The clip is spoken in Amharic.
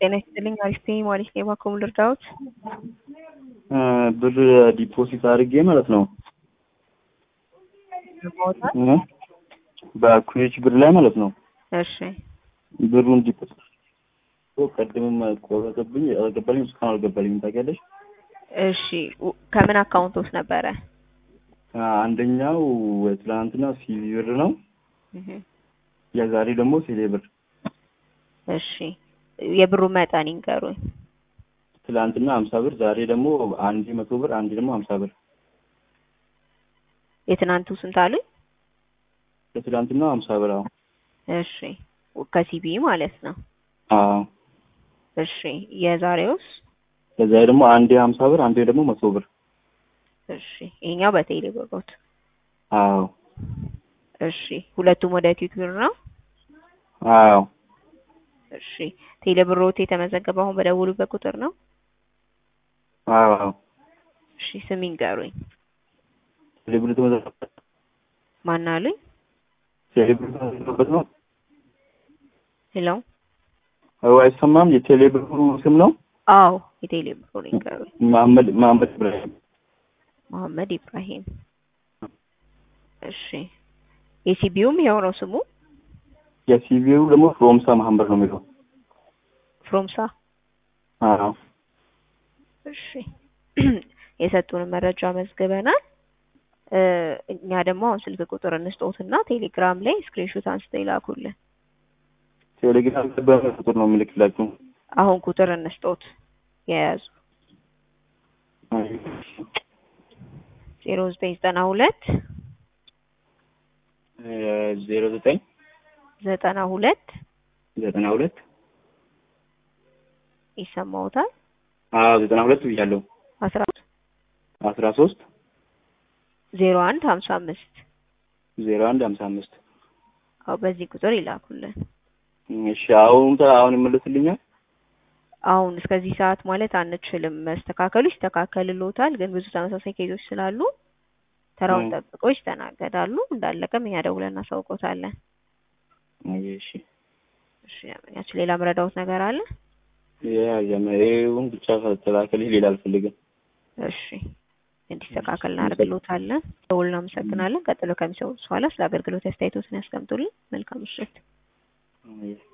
ጤና ይስጥልኝ አሪፍ ነኝ ማለት ነው። እባክዎ ልርዳዎት? ብር ዲፖዚት አድርጌ ማለት ነው ማውጣት በኩዌች ብር ላይ ማለት ነው። እሺ ብሩን ዲፖዚት ቀድምም ቆረጠብኝ አልገባልኝም፣ እስካሁን አልገባልኝም። ታውቂያለሽ? እሺ ው- ከምን አካውንት ውስጥ ነበረ? አንደኛው ትናንትና ሲቪ ብር ነው፣ እህ፣ የዛሬ ደግሞ ቴሌ ብር። እሺ የብሩ መጠን ይንገሩኝ። ትላንትና ሀምሳ ብር፣ ዛሬ ደግሞ አንድ መቶ ብር፣ አንድ ደግሞ ሀምሳ ብር። የትናንቱ ስንት አሉኝ? ለትላንትና ሀምሳ ብር። አዎ እሺ ከሲቢ ማለት ነው። አዎ። እሺ የዛሬውስ? ከዛ ደግሞ አንዴ ሀምሳ ብር፣ አንዴ ደግሞ መቶ ብር። እሺ ይሄኛው በቴሌ ብሮት። አዎ እሺ ሁለቱም ወደ ኪክ ብር ነው። አዎ እሺ ቴሌ ብሮት የተመዘገበው አሁን በደውሉበት ቁጥር ነው። አዎ አዎ። እሺ ስም ይንገሩኝ። ቴሌ ብር የተመዘገበበት ማን አሉኝ? ቴሌ ብር የተመዘገበበት ነው። ሄሎ አዎ አይሰማም። የቴሌ ብሩ ስም ነው አዎ የቴሌ ብሩን ይንገሩኝ። መሐመድ መሐመድ ኢብራሂም። መሐመድ ኢብራሂም። እሺ የሲቢውም ይኸው ነው ስሙ የሲቪው ደግሞ ፍሮምሳ መሐመድ ነው የሚለው። ፍሮምሳ። አዎ እሺ የሰጡን መረጃ መዝግበናል። እ እኛ ደግሞ አሁን ስልክ ቁጥር እንስጦትና ቴሌግራም ላይ ስክሪንሾት አንስተው ይላኩልን። ቴሌግራም ላይ በምን ቁጥር ነው የምልክላችሁ? አሁን ቁጥር እንስጦት የያዙ ዜሮ ዘጠኝ ዘጠና ሁለት ዜሮ ዘጠኝ ዘጠና ሁለት ዘጠና ሁለት ይሰማዎታል? አዎ ዘጠና ሁለት ብያለሁ። አስራ አስራ ሶስት ዜሮ አንድ ሀምሳ አምስት ዜሮ አንድ ሀምሳ አምስት አዎ በዚህ ቁጥር ይላኩልን። እሺ አሁን አሁን ይመለስልኛል? አሁን እስከዚህ ሰዓት ማለት አንችልም። መስተካከሉ ይስተካከልልዎታል፣ ግን ብዙ ተመሳሳይ ኬዞች ስላሉ ተራውን እ። ጠብቆ ይስተናገዳሉ። እንዳለቀም እኛ ደውለን እናሳውቆታለን። እሺ እሺ ያችን ሌላ ምረዳዎት ነገር አለ? ያ የመሪውን ብቻ ከተላከልኝ ሌላ አልፈልግም። እሺ እንዲስተካከል እናደርግልዎታለን። ደውል እናመሰግናለን። ቀጥሎ ከሚሰሙት በኋላ ስለ አገልግሎት አስተያየቶትን ያስቀምጡልን። መልካም ምሽት። እሺ